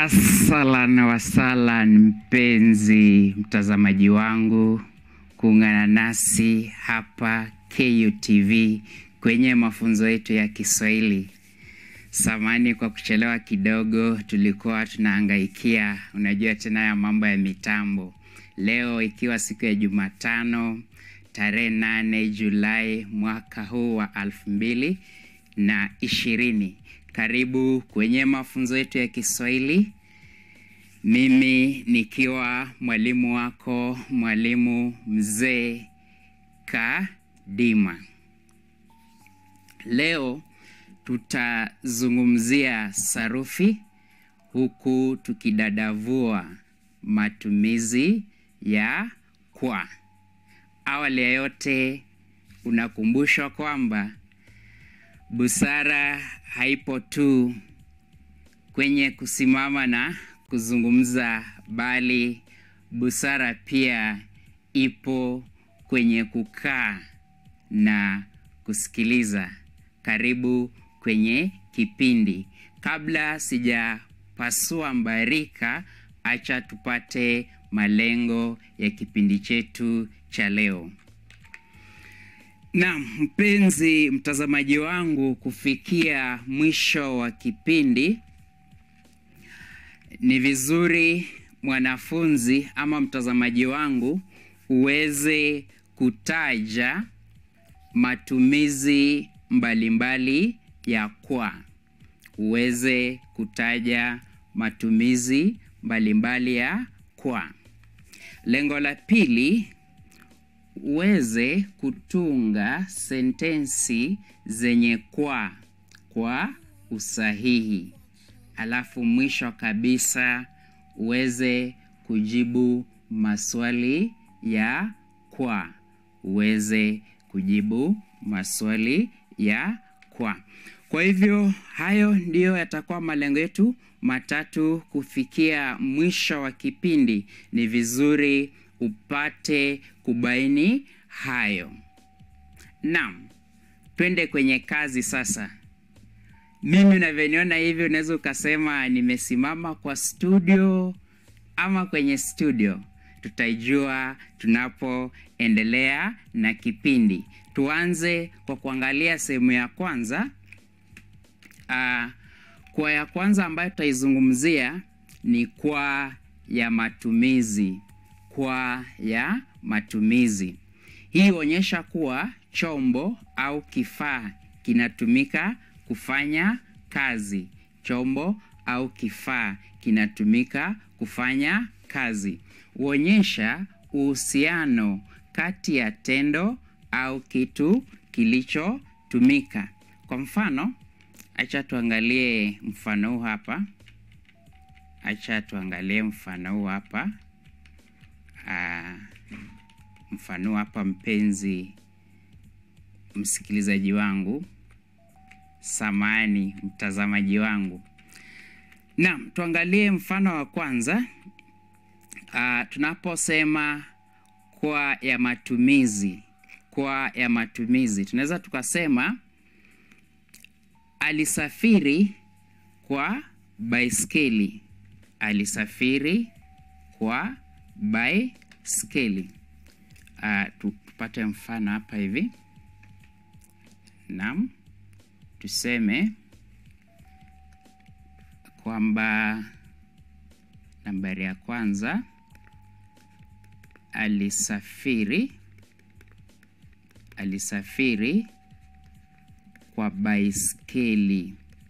Aslan wasalan, mpenzi mtazamaji wangu, kuungana nasi hapa KUTV kwenye mafunzo yetu ya Kiswahili. Samani kwa kuchelewa kidogo, tulikuwa tunahangaikia, unajua tena ya mambo ya mitambo. Leo ikiwa siku ya Jumatano tarehe nane Julai mwaka huu wa elfu mbili na ishirini. Karibu kwenye mafunzo yetu ya Kiswahili, mimi nikiwa mwalimu wako, mwalimu mzee Kadima. Leo tutazungumzia sarufi huku tukidadavua matumizi ya kwa. Awali ya yote, unakumbushwa kwamba busara haipo tu kwenye kusimama na kuzungumza, bali busara pia ipo kwenye kukaa na kusikiliza. Karibu kwenye kipindi. Kabla sijapasua mbarika, acha tupate malengo ya kipindi chetu cha leo. Naam, mpenzi mtazamaji wangu, kufikia mwisho wa kipindi, ni vizuri mwanafunzi ama mtazamaji wangu uweze kutaja matumizi mbalimbali ya kwa, uweze kutaja matumizi mbalimbali ya kwa. Lengo la pili uweze kutunga sentensi zenye kwa kwa usahihi. Alafu mwisho kabisa uweze kujibu maswali ya kwa, uweze kujibu maswali ya kwa. Kwa hivyo hayo ndiyo yatakuwa malengo yetu matatu kufikia mwisho wa kipindi. Ni vizuri upate kubaini hayo. Naam, twende kwenye kazi sasa. Mimi unavyoniona hivi, unaweza ukasema nimesimama kwa studio ama kwenye studio. Tutaijua tunapoendelea na kipindi. Tuanze kwa kuangalia sehemu ya kwanza. Uh, kwa ya kwanza ambayo tutaizungumzia ni kwa ya matumizi. Kwa ya matumizi hii huonyesha kuwa chombo au kifaa kinatumika kufanya kazi. Chombo au kifaa kinatumika kufanya kazi. Huonyesha uhusiano kati ya tendo au kitu kilichotumika. Kwa mfano, acha tuangalie mfano huu hapa. Acha tuangalie mfano huu hapa. Uh, mfano hapa, mpenzi msikilizaji wangu, samani mtazamaji wangu. Naam, tuangalie mfano wa kwanza. Uh, tunaposema kwa ya matumizi, kwa ya matumizi tunaweza tukasema alisafiri kwa baiskeli. Alisafiri kwa baiskeli. Uh, tupate mfano hapa hivi. Naam, tuseme kwamba nambari ya kwanza alisafiri alisafiri kwa baiskeli.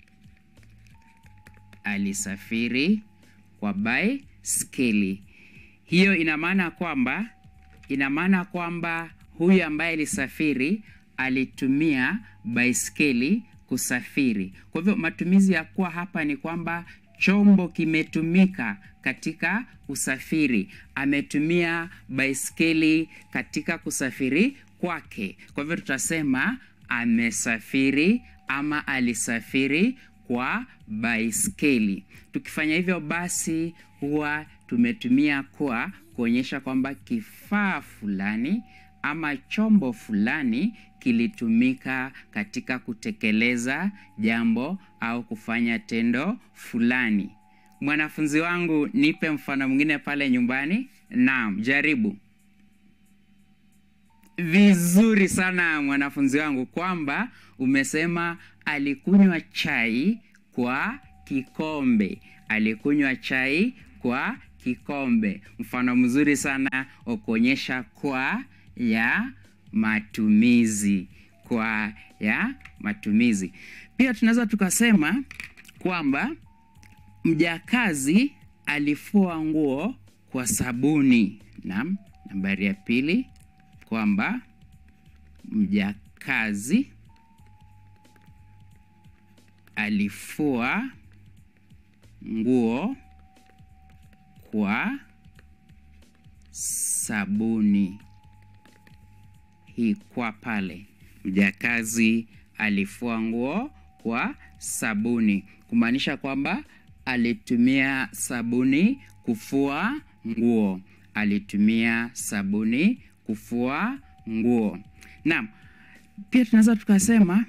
Alisafiri kwa baiskeli. Hiyo ina maana kwamba ina maana kwamba huyu ambaye alisafiri alitumia baiskeli kusafiri. Kwa hivyo matumizi ya kuwa hapa ni kwamba chombo kimetumika katika usafiri. Ametumia baiskeli katika kusafiri kwake. Kwa hivyo tutasema amesafiri ama alisafiri kwa baiskeli. Tukifanya hivyo basi huwa tumetumia kwa kuonyesha kwamba kifaa fulani ama chombo fulani kilitumika katika kutekeleza jambo au kufanya tendo fulani. mwanafunzi wangu, nipe mfano mwingine pale nyumbani. Naam, jaribu. Vizuri sana mwanafunzi wangu, kwamba umesema alikunywa chai kwa kikombe. Alikunywa chai kwa kikombe. Mfano mzuri sana wa kuonyesha kwa ya matumizi, kwa ya matumizi. Pia tunaweza tukasema kwamba mjakazi alifua nguo kwa sabuni. Naam, nambari ya pili kwamba mjakazi alifua nguo kwa sabuni. Hii kwa pale, mjakazi alifua nguo kwa sabuni, kumaanisha kwamba alitumia sabuni kufua nguo. Alitumia sabuni kufua nguo. Naam, pia tunaweza tukasema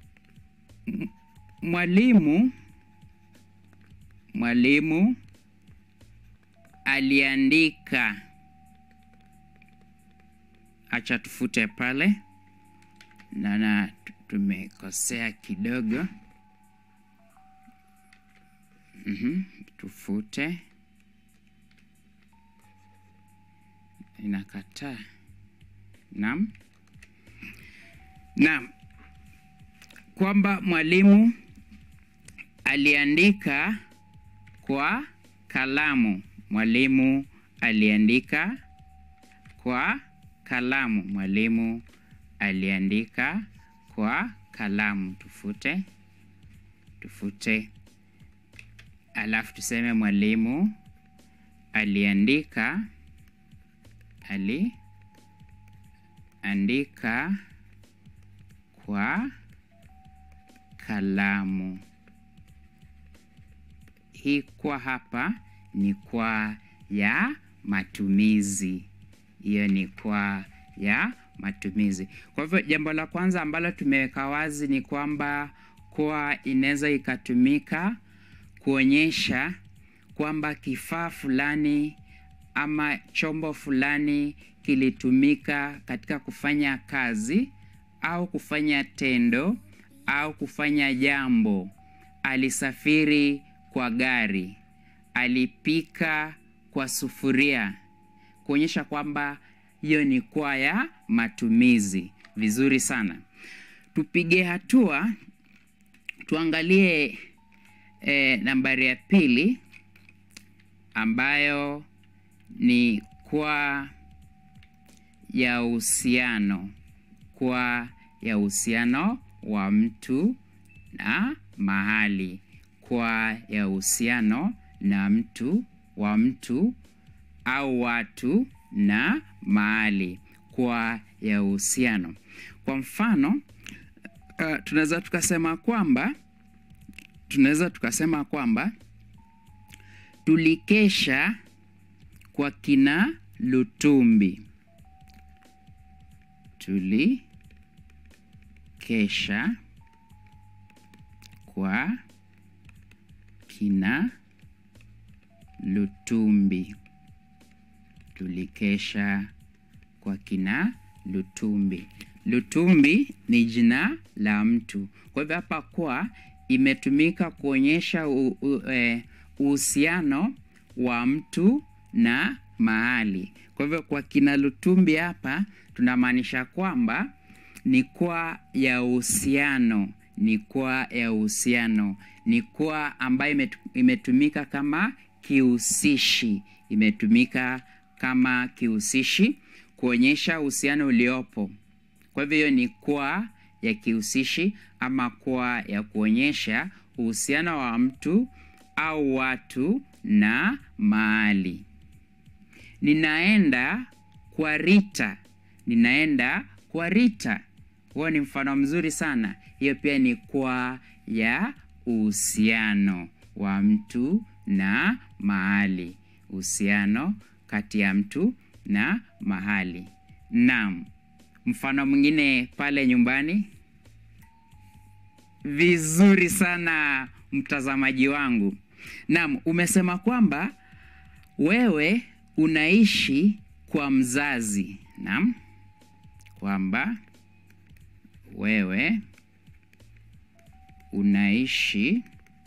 mwalimu mwalimu aliandika. Acha tufute pale, naona tumekosea kidogo. Mhm, tufute, inakataa. Naam, naam, kwamba mwalimu aliandika kwa kalamu. Mwalimu aliandika kwa kalamu. Mwalimu aliandika kwa kalamu. Tufute, tufute, alafu tuseme mwalimu aliandika, aliandika kwa kalamu. Hii kwa hapa ni kwa ya matumizi. Hiyo ni kwa ya matumizi. Kwa hivyo jambo la kwanza ambalo tumeweka wazi ni kwamba kwa inaweza ikatumika kuonyesha kwamba kifaa fulani ama chombo fulani kilitumika katika kufanya kazi au kufanya tendo au kufanya jambo. Alisafiri kwa gari, alipika kwa sufuria, kuonyesha kwamba hiyo ni kwa ya matumizi. Vizuri sana, tupige hatua, tuangalie eh, nambari ya pili ambayo ni kwa ya uhusiano, kwa ya uhusiano wa mtu na mahali, kwa ya uhusiano na mtu wa mtu au watu na mahali, kwa ya uhusiano. Kwa mfano uh, tunaweza tukasema kwamba tunaweza tukasema kwamba tulikesha kwa kina Lutumbi. Tulikesha kwa kina Lutumbi. Tulikesha kwa kina Lutumbi. Lutumbi ni jina la mtu. Kwa hivyo hapa kwa imetumika kuonyesha uhusiano wa mtu na mahali. Kwa hivyo kwa kina Lutumbi hapa tunamaanisha kwamba ni kwa ya uhusiano, ni kwa ya uhusiano, ni kwa ambayo imetumika kama kihusishi, imetumika kama kihusishi kuonyesha uhusiano uliopo. Kwa hivyo hiyo ni kwa ya kihusishi ama kwa ya kuonyesha uhusiano wa mtu au watu na mahali. Ninaenda kwa Rita. Ninaenda kwa Rita. Huo ni mfano mzuri sana. Hiyo pia ni kwa ya uhusiano wa mtu na mahali, uhusiano kati ya mtu na mahali. Naam, mfano mwingine pale nyumbani. Vizuri sana mtazamaji wangu. Naam, umesema kwamba wewe unaishi kwa mzazi. Naam, kwamba wewe unaishi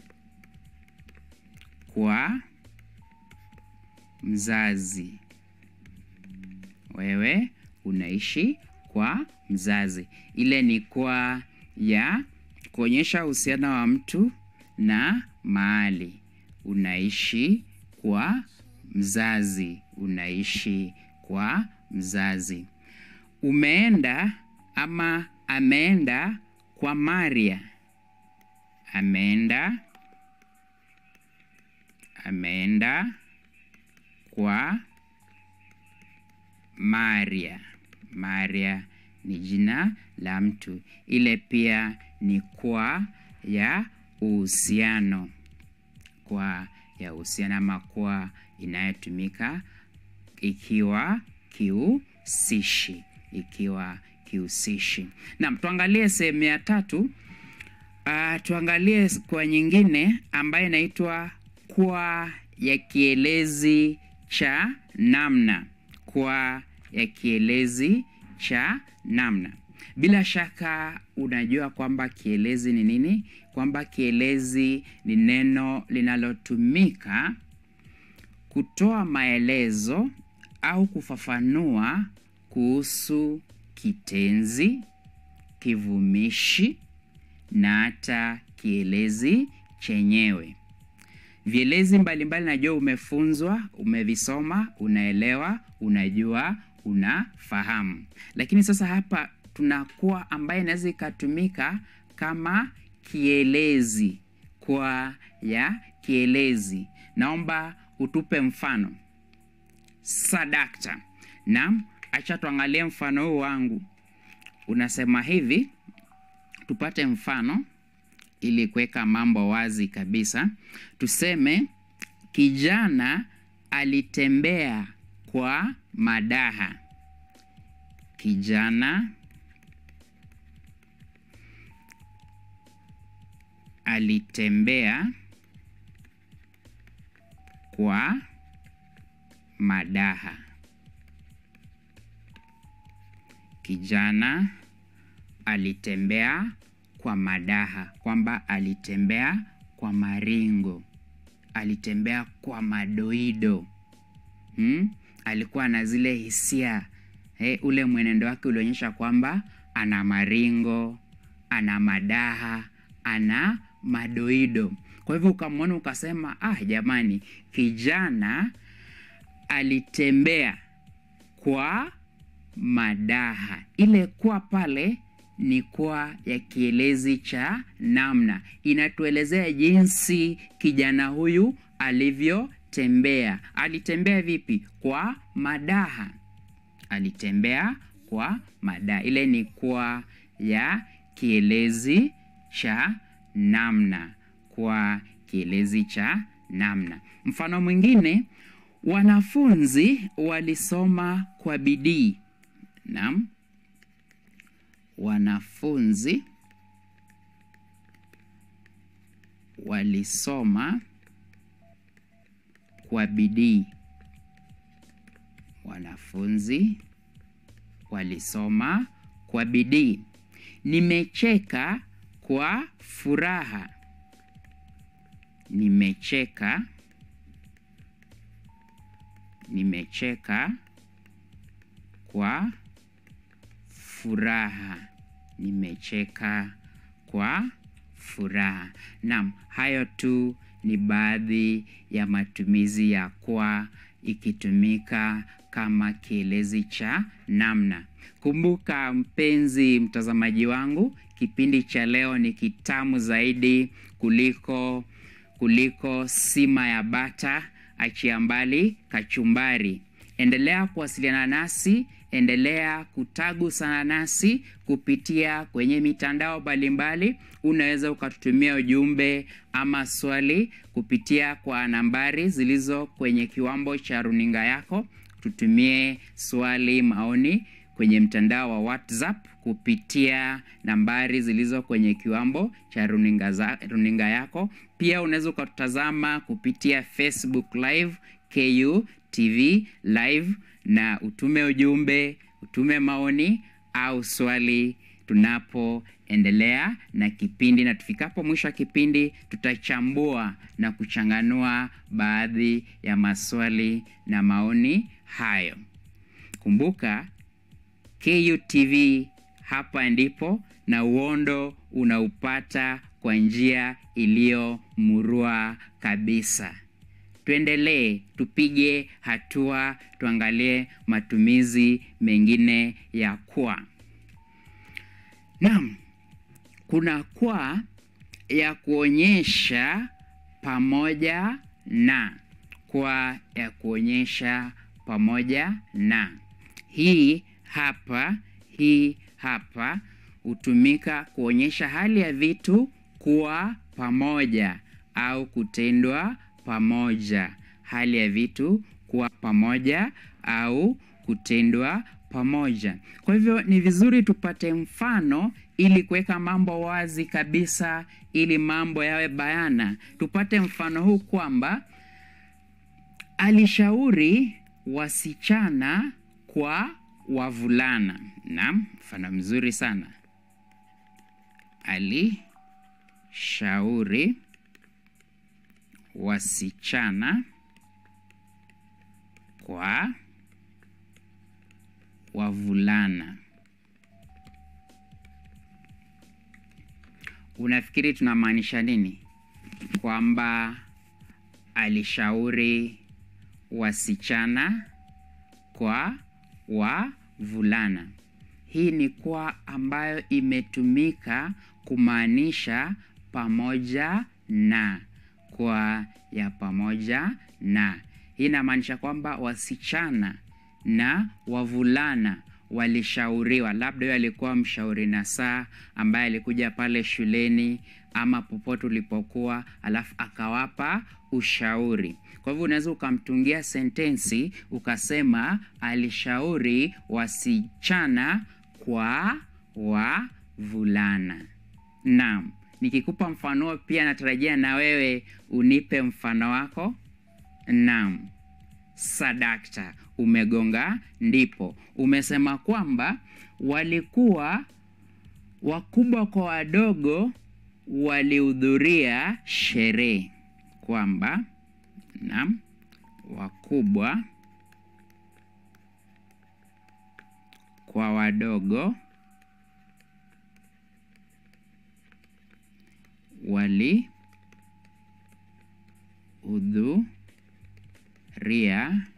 kwa mzazi. Wewe unaishi kwa mzazi. Ile ni kwa ya kuonyesha uhusiano wa mtu na mahali. Unaishi kwa mzazi. Unaishi kwa mzazi. Umeenda ama ameenda kwa Maria. Ameenda ameenda kwa Maria. Maria ni jina la mtu. Ile pia ni kwa ya uhusiano. Kwa ya uhusiano ama kwa inayotumika ikiwa kihusishi. Ikiwa kihusishi. Naam, tuangalie sehemu ya tatu. Uh, tuangalie kwa nyingine ambayo inaitwa kwa ya kielezi cha namna. Kwa ya kielezi cha namna. Bila shaka unajua kwamba kielezi ni nini? Kwamba kielezi ni neno linalotumika kutoa maelezo au kufafanua kuhusu kitenzi, kivumishi na hata kielezi chenyewe. Vielezi mbalimbali najua umefunzwa, umevisoma, unaelewa, unajua, unafahamu. Lakini sasa hapa tunakuwa ambaye inaweza ikatumika kama kielezi. Kwa ya kielezi. Naomba utupe mfano. Sadakta. Naam, acha tuangalie mfano huu wangu. Unasema hivi, tupate mfano ili kuweka mambo wazi kabisa. Tuseme kijana alitembea kwa madaha. Kijana alitembea kwa madaha. Kijana alitembea kwa madaha, kwamba alitembea kwa maringo, alitembea kwa madoido. Hmm? Alikuwa na zile hisia eh, ule mwenendo wake ulionyesha kwamba ana maringo, ana madaha, ana madoido. Kwa hivyo ukamwona ukasema, ah, jamani, kijana alitembea kwa madaha. Ile kwa pale ni kwa ya kielezi cha namna, inatuelezea jinsi kijana huyu alivyotembea. Alitembea vipi? Kwa madaha. Alitembea kwa madaha. Ile ni kwa ya kielezi cha namna. Kwa kielezi cha namna. Mfano mwingine, wanafunzi walisoma kwa bidii. Naam. Wanafunzi walisoma kwa bidii. Wanafunzi walisoma kwa bidii. Nimecheka kwa furaha. Nimecheka. Nimecheka kwa furaha. Nimecheka kwa furaha. Naam, hayo tu ni baadhi ya matumizi ya kwa ikitumika kama kielezi cha namna. Kumbuka mpenzi mtazamaji wangu, kipindi cha leo ni kitamu zaidi kuliko kuliko sima ya bata, achia mbali kachumbari. Endelea kuwasiliana nasi, endelea kutagusana nasi kupitia kwenye mitandao mbalimbali. Unaweza ukatutumia ujumbe ama swali kupitia kwa nambari zilizo kwenye kiwambo cha runinga yako. Tutumie swali, maoni kwenye mtandao wa WhatsApp kupitia nambari zilizo kwenye kiwambo cha runinga, za, runinga yako. Pia unaweza ukatutazama kupitia Facebook Live, KU TV Live, na utume ujumbe, utume maoni au swali tunapoendelea na kipindi, na tufikapo mwisho wa kipindi tutachambua na kuchanganua baadhi ya maswali na maoni hayo. Kumbuka KUTV hapa ndipo, na uondo unaupata kwa njia iliyo murua kabisa. Tuendelee, tupige hatua, tuangalie matumizi mengine ya kwa. Naam, kuna kwa ya kuonyesha pamoja na, kwa ya kuonyesha pamoja na. Hii hapa, hii hapa hutumika kuonyesha hali ya vitu kuwa pamoja au kutendwa pamoja. Hali ya vitu kuwa pamoja au kutendwa pamoja. Kwa hivyo ni vizuri tupate mfano ili kuweka mambo wazi kabisa, ili mambo yawe bayana. Tupate mfano huu kwamba alishauri wasichana kwa wavulana. Naam, mfano mzuri sana. Alishauri wasichana kwa wavulana. Unafikiri tunamaanisha nini? Kwamba alishauri wasichana kwa wavulana. Hii ni kwa ambayo imetumika kumaanisha pamoja na, kwa ya pamoja na. Hii inamaanisha kwamba wasichana na wavulana walishauriwa. Labda huyo alikuwa mshauri nasaha ambaye alikuja pale shuleni ama popote ulipokuwa, alafu akawapa ushauri. Kwa hivyo unaweza ukamtungia sentensi ukasema alishauri wasichana kwa wavulana. Naam, nikikupa mfano pia natarajia na wewe unipe mfano wako. Naam. Sadakta, umegonga ndipo. Umesema kwamba walikuwa wakubwa kwa wadogo walihudhuria sherehe, kwamba naam, wakubwa kwa wadogo walihudhuria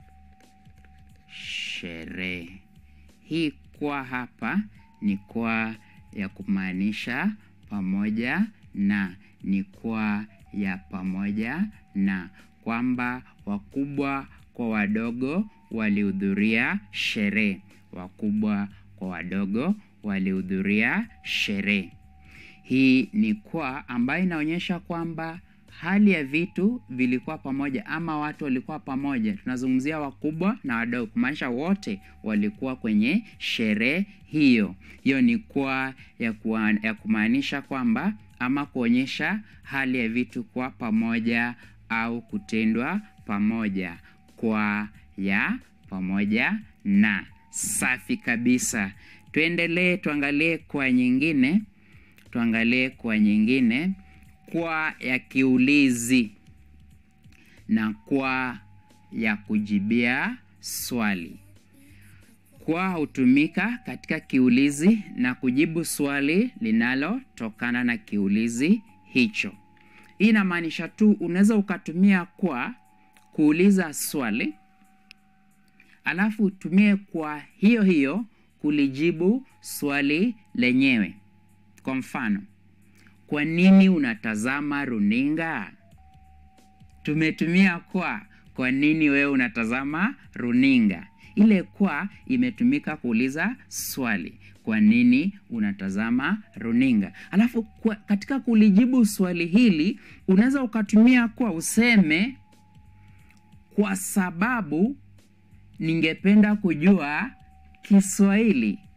sherehe. Hii kwa hapa ni kwa ya kumaanisha pamoja na, ni kwa ya pamoja na, kwamba wakubwa kwa wadogo walihudhuria sherehe. Wakubwa kwa wadogo walihudhuria sherehe. Hii ni kwa ambayo inaonyesha kwamba hali ya vitu vilikuwa pamoja ama watu walikuwa pamoja. Tunazungumzia wakubwa na wadogo, kumaanisha wote walikuwa kwenye sherehe hiyo. Hiyo ni kwa ya, kuwa, ya kumaanisha kwamba ama kuonyesha hali ya vitu kuwa pamoja au kutendwa pamoja. Kwa ya pamoja na. Safi kabisa. Tuendelee, tuangalie kwa nyingine, tuangalie kwa nyingine kwa ya kiulizi na kwa ya kujibia swali. Kwa hutumika katika kiulizi na kujibu swali linalotokana na kiulizi hicho. Hii inamaanisha tu unaweza ukatumia kwa kuuliza swali, alafu utumie kwa hiyo hiyo kulijibu swali lenyewe. Kwa mfano, kwa nini unatazama runinga? Tumetumia kwa. Kwa nini wewe unatazama runinga? Ile kwa imetumika kuuliza swali. Kwa nini unatazama runinga? Alafu kwa, katika kulijibu swali hili unaweza ukatumia kwa useme, kwa sababu ningependa kujua Kiswahili.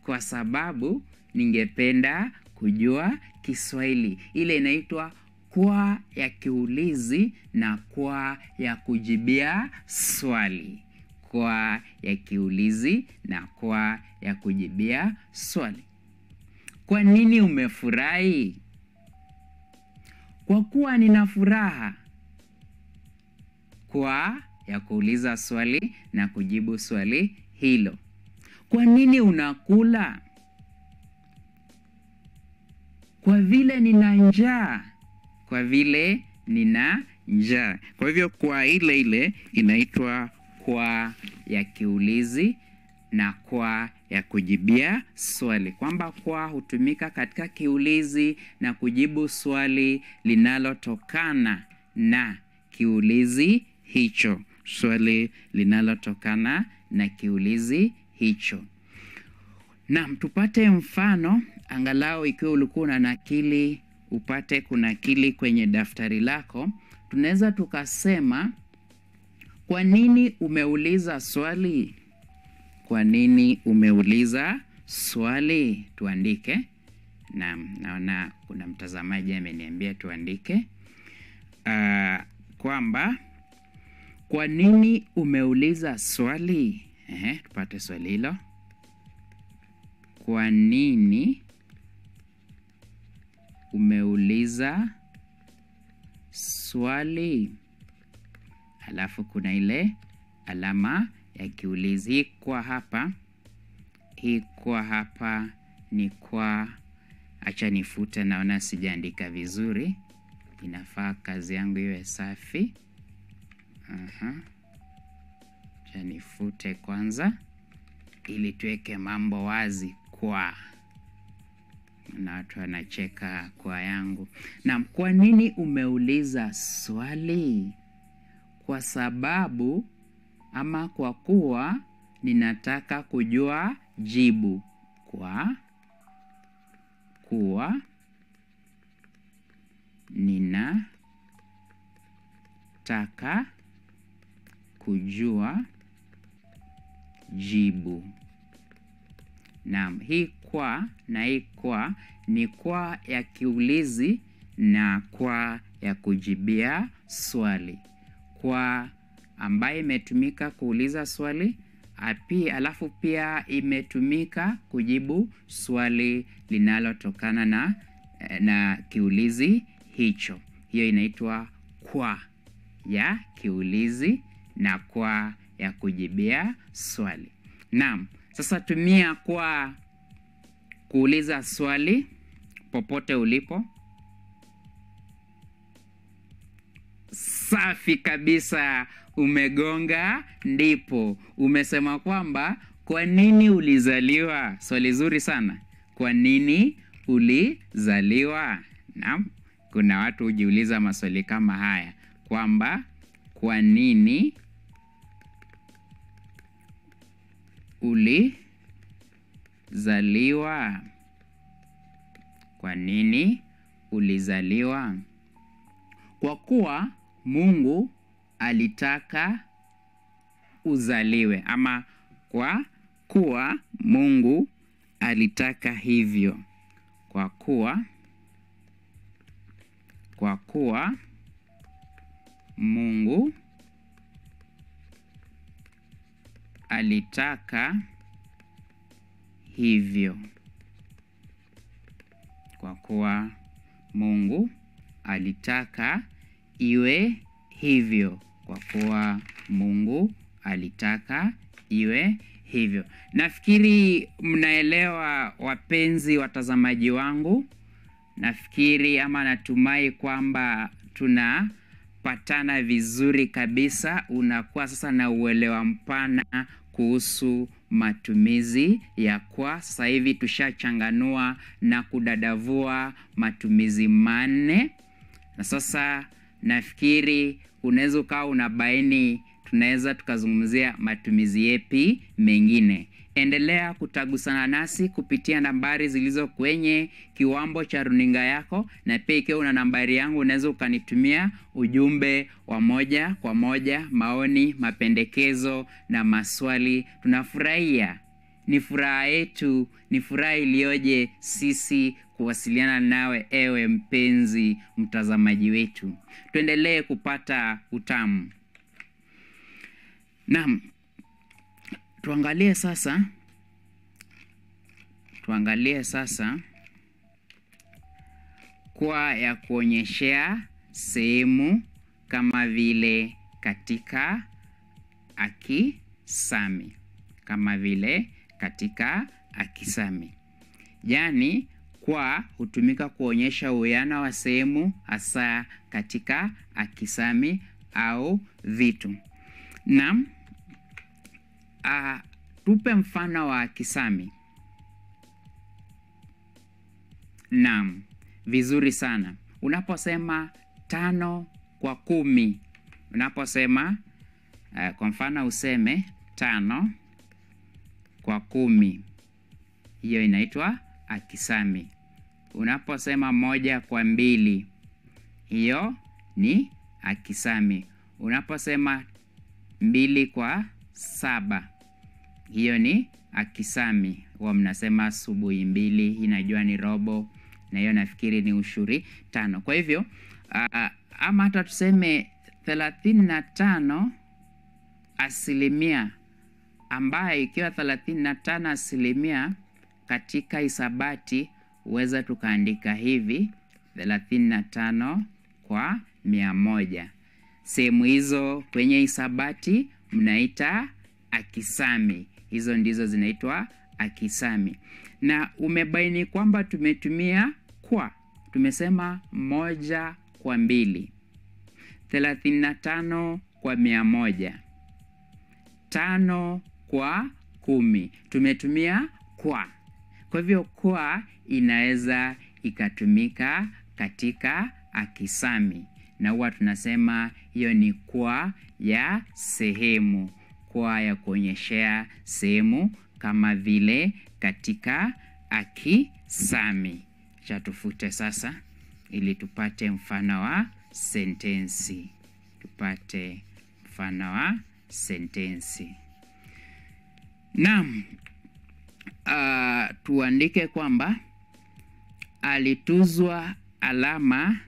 kwa sababu ningependa kujua Kiswahili. Ile inaitwa kwa ya kiulizi na kwa ya kujibia swali. Kwa ya kiulizi na kwa ya kujibia swali. Kwa nini umefurahi? Kwa kuwa nina furaha. Kwa ya kuuliza swali na kujibu swali hilo. Kwa nini unakula? Kwa vile nina njaa. Kwa vile nina njaa. Kwa hivyo kwa ile ile inaitwa kwa ya kiulizi na kwa ya kujibia swali, kwamba kwa hutumika katika kiulizi na kujibu swali linalotokana na kiulizi hicho, swali linalotokana na kiulizi hicho. Naam, tupate mfano angalau, ikiwa ulikuwa una nakili upate kunakili kwenye daftari lako. Tunaweza tukasema, kwa nini umeuliza swali? Kwa nini umeuliza swali? Tuandike. Naam, naona kuna mtazamaji ameniambia tuandike uh, kwamba kwa nini umeuliza swali. Ehe, tupate swali hilo. Kwa nini umeuliza swali? Alafu kuna ile alama ya kiulizi. Hii kwa hapa, hii kwa hapa ni kwa, acha nifute, naona sijaandika vizuri. Inafaa kazi yangu iwe safi. Aha. Acha nifute kwanza ili tuweke mambo wazi. Kwa na watu wanacheka kwa yangu. Naam, kwa nini umeuliza swali? Kwa sababu ama kwa kuwa ninataka kujua jibu. Kwa kuwa ninataka kujua jibu. Naam, hii kwa na hii kwa ni kwa ya kiulizi na kwa ya kujibia swali. Kwa ambayo imetumika kuuliza swali api, alafu pia imetumika kujibu swali linalotokana na, na kiulizi hicho. Hiyo inaitwa kwa ya kiulizi na kwa ya kujibia swali. Naam, sasa tumia kwa kuuliza swali popote ulipo. Safi kabisa, umegonga ndipo. Umesema kwamba kwa nini ulizaliwa? Swali zuri sana. Kwa nini ulizaliwa? Naam, kuna watu hujiuliza maswali kama haya kwamba kwa nini ulizaliwa? Kwa nini ulizaliwa? Kwa kuwa Mungu alitaka uzaliwe, ama kwa kuwa Mungu alitaka hivyo. Kwa kuwa kwa kuwa Mungu alitaka hivyo. Kwa kuwa Mungu alitaka iwe hivyo. Kwa kuwa Mungu alitaka iwe hivyo. Nafikiri mnaelewa, wapenzi watazamaji wangu. Nafikiri ama natumai kwamba tunapatana vizuri kabisa. Unakuwa sasa na uelewa mpana kuhusu matumizi ya kwa. Sasa hivi tushachanganua na kudadavua matumizi manne, na sasa nafikiri unaweza ukawa unabaini tunaweza tukazungumzia matumizi yepi mengine. Endelea kutagusana nasi kupitia nambari zilizo kwenye kiwambo cha runinga yako, na pia ikiwa una nambari yangu unaweza ukanitumia ujumbe wa moja kwa moja, maoni, mapendekezo na maswali. Tunafurahia ni furaha yetu, ni furaha iliyoje sisi kuwasiliana nawe, ewe mpenzi mtazamaji wetu. Tuendelee kupata utamu. Naam, tuangalie sasa, tuangalie sasa kwa ya kuonyeshea sehemu kama vile katika akisami, kama vile katika akisami. Yaani kwa hutumika kuonyesha uwiano wa sehemu hasa katika akisami au vitu. Naam, ah, tupe mfano wa akisami. Naam, vizuri sana. Unaposema tano kwa kumi, unaposema uh, kwa mfano useme tano kwa kumi, hiyo inaitwa akisami. Unaposema moja kwa mbili, hiyo ni akisami. Unaposema mbili kwa saba, hiyo ni akisami. Huwa mnasema asubuhi mbili, inajua ni robo, na hiyo nafikiri ni ushuri tano. Kwa hivyo uh, ama hata tuseme thelathini na tano asilimia ambayo ikiwa thelathini na tano asilimia katika hisabati huweza tukaandika hivi thelathini na tano kwa mia moja. Sehemu hizo kwenye hisabati mnaita akisami, hizo ndizo zinaitwa akisami. Na umebaini kwamba tumetumia kwa, tumesema moja kwa mbili, thelathini na tano kwa mia moja, tano kwa kumi, tumetumia kwa. Kwa hivyo kwa inaweza ikatumika katika akisami, na huwa tunasema hiyo ni kwa ya sehemu, kwa ya kuonyeshea sehemu kama vile katika akisami. Cha tufute sasa ili tupate mfano wa sentensi, tupate mfano wa sentensi. Naam, uh, tuandike kwamba alituzwa alama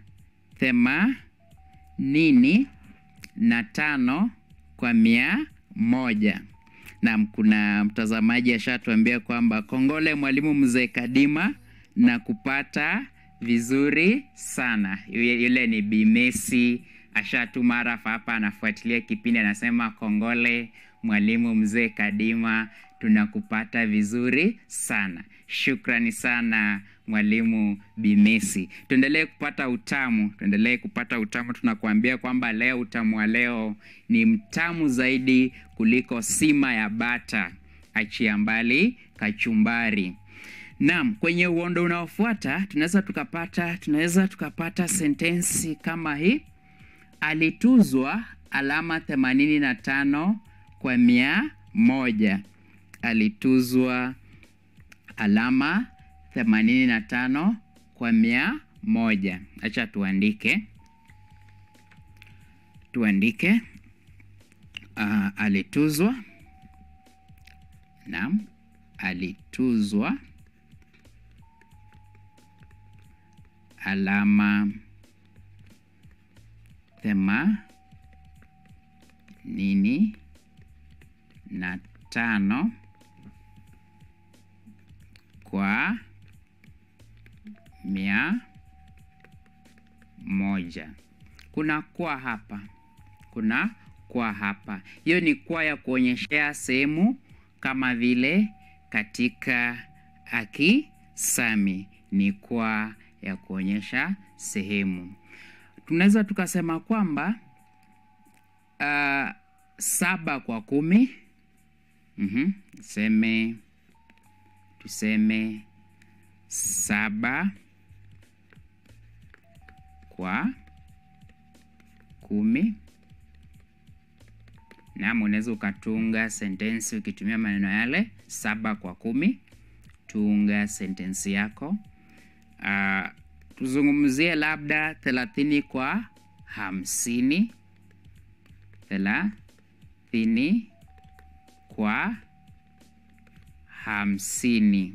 themanini na tano kwa mia moja. Naam, kuna mtazamaji ashatuambia kwamba kongole mwalimu mzee Kadima na kupata vizuri sana. Yule ni Bimesi ashatuma rafa hapa, anafuatilia kipindi, anasema kongole mwalimu mzee Kadima, tunakupata vizuri sana. Shukrani sana mwalimu Bimesi. Tuendelee kupata utamu, tuendelee kupata utamu. Tunakuambia kwamba leo utamu wa leo ni mtamu zaidi kuliko sima ya bata, achia mbali kachumbari. Naam, kwenye uondo unaofuata tunaweza tukapata tunaweza tukapata sentensi kama hii: alituzwa alama themanini na tano kwa mia moja. Alituzwa alama themanini na tano kwa mia moja. Acha tuandike tuandike, uh, alituzwa. Naam, alituzwa alama themanini na tano kwa mia moja. Kuna kwa hapa, kuna kwa hapa. Hiyo ni kwa ya kuonyeshea sehemu kama vile katika akisami, ni kwa ya kuonyesha sehemu. Tunaweza tukasema kwamba uh, saba kwa kumi. Mm-hmm. Tuseme tuseme saba kwa kumi. Naam, unaweza ukatunga sentensi ukitumia maneno yale, saba kwa kumi. Tunga sentensi yako. Uh, tuzungumzie labda thelathini kwa hamsini. Thelathini kwa hamsini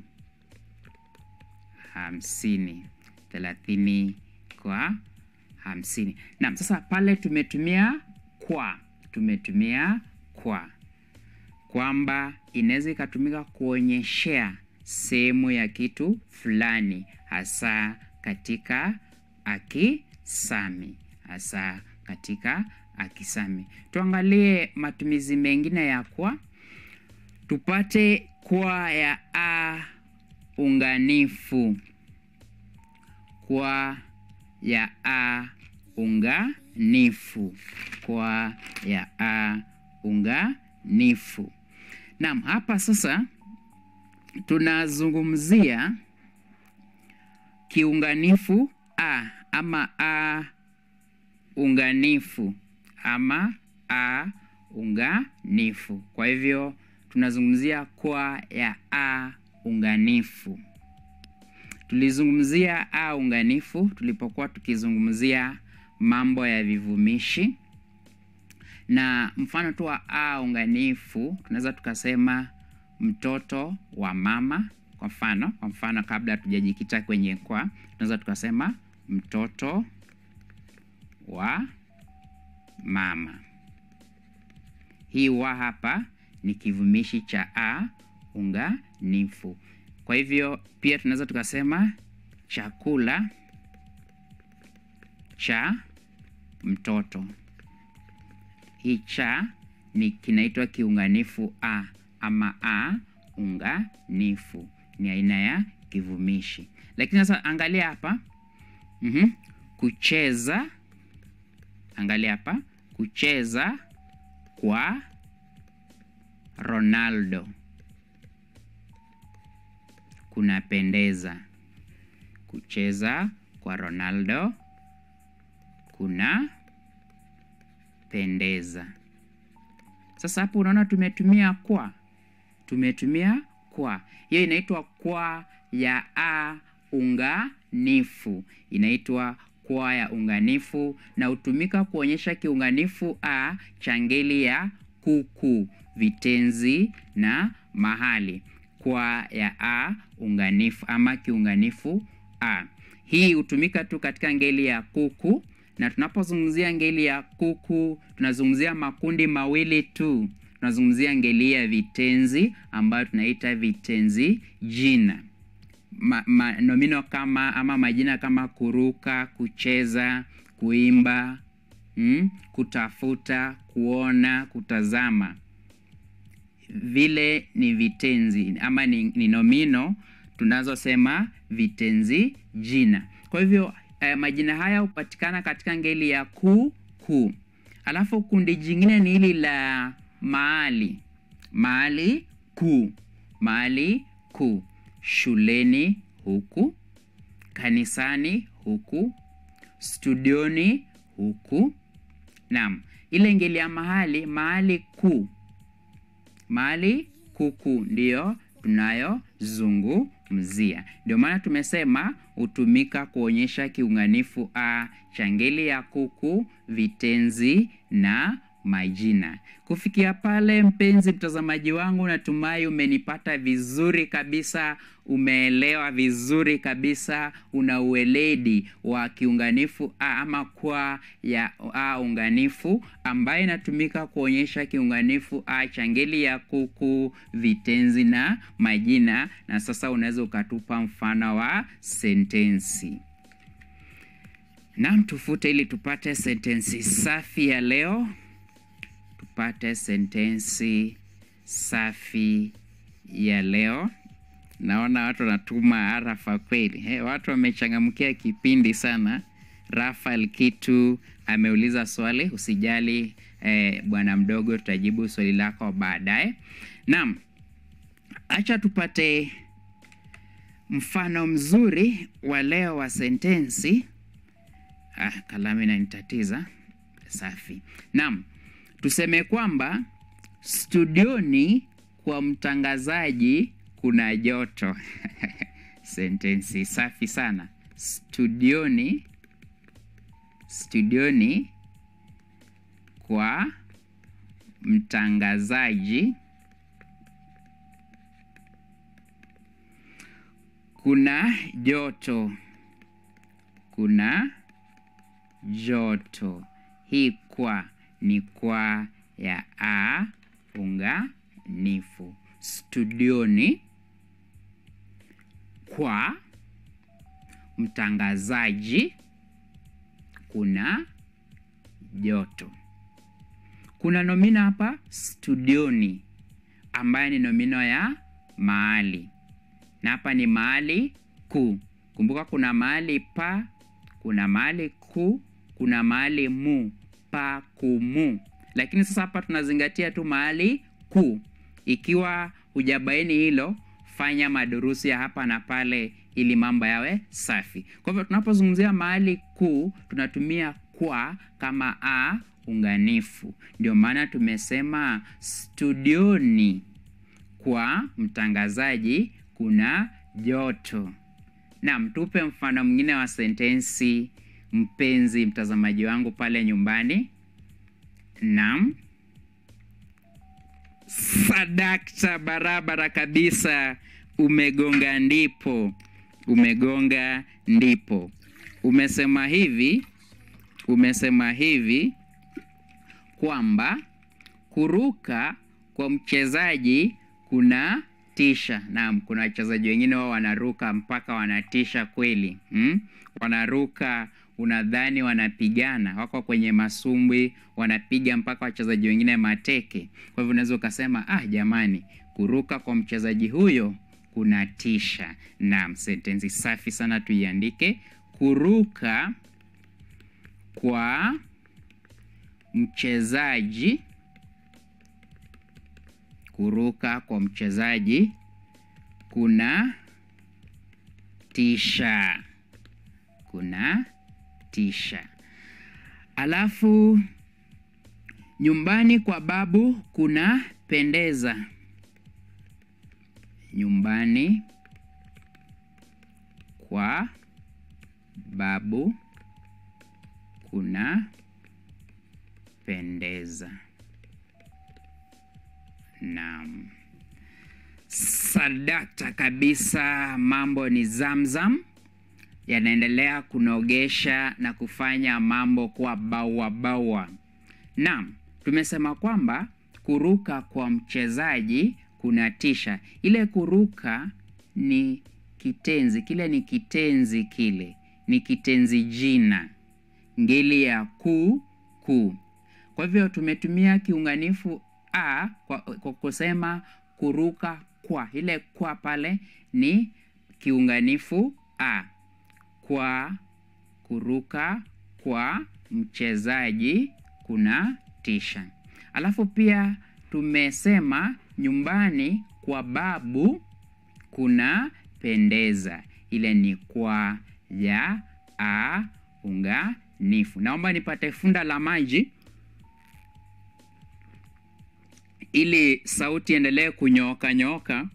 hamsini thelathini kwa hamsini. Naam, sasa pale tumetumia kwa, tumetumia kwa kwamba inaweza ikatumika kuonyeshea sehemu ya kitu fulani, hasa katika akisami, hasa katika akisami. Tuangalie matumizi mengine ya kwa, tupate kwa ya a unganifu, kwa ya a unganifu, kwa ya a unganifu. Naam, hapa sasa tunazungumzia kiunganifu a ama a unganifu ama a unganifu. Kwa hivyo tunazungumzia kwa ya a unganifu. Tulizungumzia a unganifu tulipokuwa tukizungumzia mambo ya vivumishi, na mfano tu wa a unganifu tunaweza tukasema mtoto wa mama. Kwa mfano, kwa mfano kabla hatujajikita kwenye kwa, tunaweza tukasema mtoto wa mama. Hii wa hapa ni kivumishi cha a unganifu. Kwa hivyo pia tunaweza tukasema chakula cha mtoto. Hii cha ni kinaitwa kiunganifu a ama a unganifu, ni aina ya kivumishi. Lakini sasa angalia hapa mm-hmm. Kucheza, angalia hapa, kucheza kwa Ronaldo kunapendeza. Kucheza kwa Ronaldo kuna pendeza. Sasa hapo unaona tumetumia kwa, tumetumia kwa. Hiyo inaitwa kwa ya a unganifu, inaitwa kwa ya unganifu na hutumika kuonyesha kiunganifu a cha ngeli ya kuku, vitenzi na mahali. Kwa ya a unganifu ama kiunganifu a, hii hutumika tu katika ngeli ya kuku na tunapozungumzia ngeli ya kuku tunazungumzia makundi mawili tu. Tunazungumzia ngeli ya vitenzi ambayo tunaita vitenzi jina ma, ma, nomino kama ama majina kama kuruka, kucheza, kuimba, mm, kutafuta, kuona, kutazama, vile ni vitenzi ama ni, ni nomino tunazosema vitenzi jina. Kwa hivyo eh, majina haya hupatikana katika ngeli ya ku ku. Alafu kundi jingine ni hili la mahali, mahali ku, mahali ku, shuleni huku, kanisani huku, studioni huku. Naam, ile ngeli ya mahali, mahali ku, mahali kuku ndiyo tunayozungumzia. Ndio maana tumesema hutumika kuonyesha kiunganifu a cha ngeli ya kuku, vitenzi na majina. Kufikia pale, mpenzi mtazamaji wangu, natumai umenipata vizuri kabisa, umeelewa vizuri kabisa, una ueledi wa kiunganifu a ama kwa ya a unganifu ambayo inatumika kuonyesha kiunganifu a cha ngeli ya kuku, vitenzi na majina. Na sasa unaweza ukatupa mfano wa sentensi. Naam, tufute ili tupate sentensi safi ya leo tupate sentensi safi ya leo. Naona watu wanatuma arafa kweli. He, watu wamechangamkia kipindi sana. Rafael Kitu ameuliza swali, usijali eh, bwana mdogo, tutajibu swali lako baadaye. Naam, acha tupate mfano mzuri wa leo wa sentensi. Ah, kalamu inanitatiza. Safi. Naam, tuseme kwamba studioni kwa mtangazaji kuna joto. Sentensi safi sana. Studioni, studioni kwa mtangazaji kuna joto, kuna joto. Hii kwa ni kwa ya a unganifu. Studioni kwa mtangazaji kuna joto. Kuna nomino hapa studioni, ambayo ni nomino ya mahali, na hapa ni mahali ku. Kumbuka kuna mahali pa, kuna mahali ku, kuna mahali mu, pa kumu. Lakini sasa hapa tunazingatia tu mahali ku. Ikiwa hujabaini hilo, fanya madurusi ya hapa na pale ili mambo yawe safi. Kwa hivyo tunapozungumzia mahali kuu tunatumia kwa kama a unganifu. Ndio maana tumesema studioni kwa mtangazaji kuna joto. Naam, tupe mfano mwingine wa sentensi, mpenzi mtazamaji wangu pale nyumbani. Naam. Sadakta, barabara kabisa, umegonga ndipo, umegonga ndipo. Umesema hivi, umesema hivi kwamba kuruka kwa mchezaji kuna tisha. Naam, kuna wachezaji wengine wao wanaruka mpaka wanatisha kweli, hmm? Wanaruka unadhani wanapigana, wako kwenye masumbwi, wanapiga mpaka wachezaji wengine mateke. Kwa hivyo unaweza ukasema ah, jamani, kuruka kwa mchezaji huyo kuna tisha. Naam, sentensi safi sana, tuiandike. Kuruka kwa mchezaji, kuruka kwa mchezaji kuna tisha, kuna tisha. Alafu nyumbani kwa babu kuna pendeza. Nyumbani kwa babu kuna pendeza. Naam, sadakta kabisa, mambo ni zamzam yanaendelea kunogesha na kufanya mambo kuwa bawa bawa. Naam, tumesema kwamba kuruka kwa mchezaji kuna tisha. Ile kuruka ni kitenzi, kile ni kitenzi, kile ni kitenzi jina, ngeli ya ku ku. Kwa hivyo tumetumia kiunganifu a kwa, kwa kusema kuruka kwa. Ile kwa pale ni kiunganifu a kwa kuruka kwa mchezaji kuna tisha. Alafu pia tumesema nyumbani kwa babu kuna pendeza. Ile ni kwa ya a unganifu. Naomba nipate funda la maji ili sauti endelee kunyooka nyooka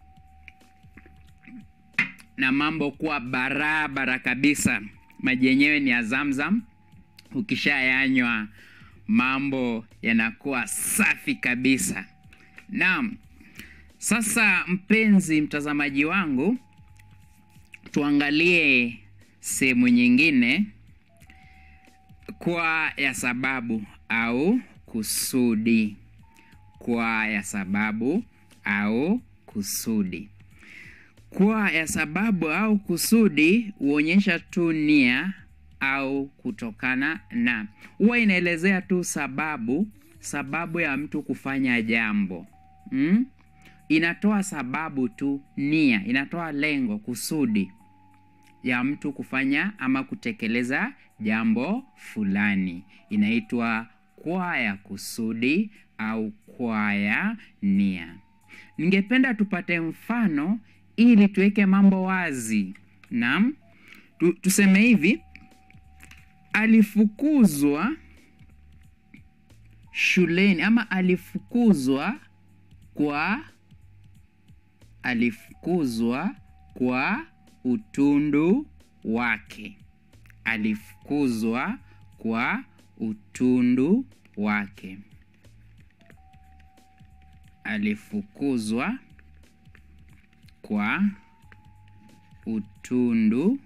na mambo kuwa barabara kabisa. Maji yenyewe ni ya Zamzam, ukishayanywa mambo yanakuwa safi kabisa. Naam, sasa mpenzi mtazamaji wangu, tuangalie sehemu nyingine, kwa ya sababu au kusudi. Kwa ya sababu au kusudi. Kwa ya sababu au kusudi huonyesha tu nia au kutokana na, huwa inaelezea tu sababu, sababu ya mtu kufanya jambo hmm? Inatoa sababu tu, nia inatoa lengo, kusudi ya mtu kufanya ama kutekeleza jambo fulani, inaitwa kwa ya kusudi au kwa ya nia. Ningependa tupate mfano ili tuweke mambo wazi. Naam, tu, tuseme hivi: alifukuzwa shuleni ama alifukuzwa kwa alifukuzwa kwa utundu wake. Alifukuzwa kwa utundu wake. Alifukuzwa kwa utundu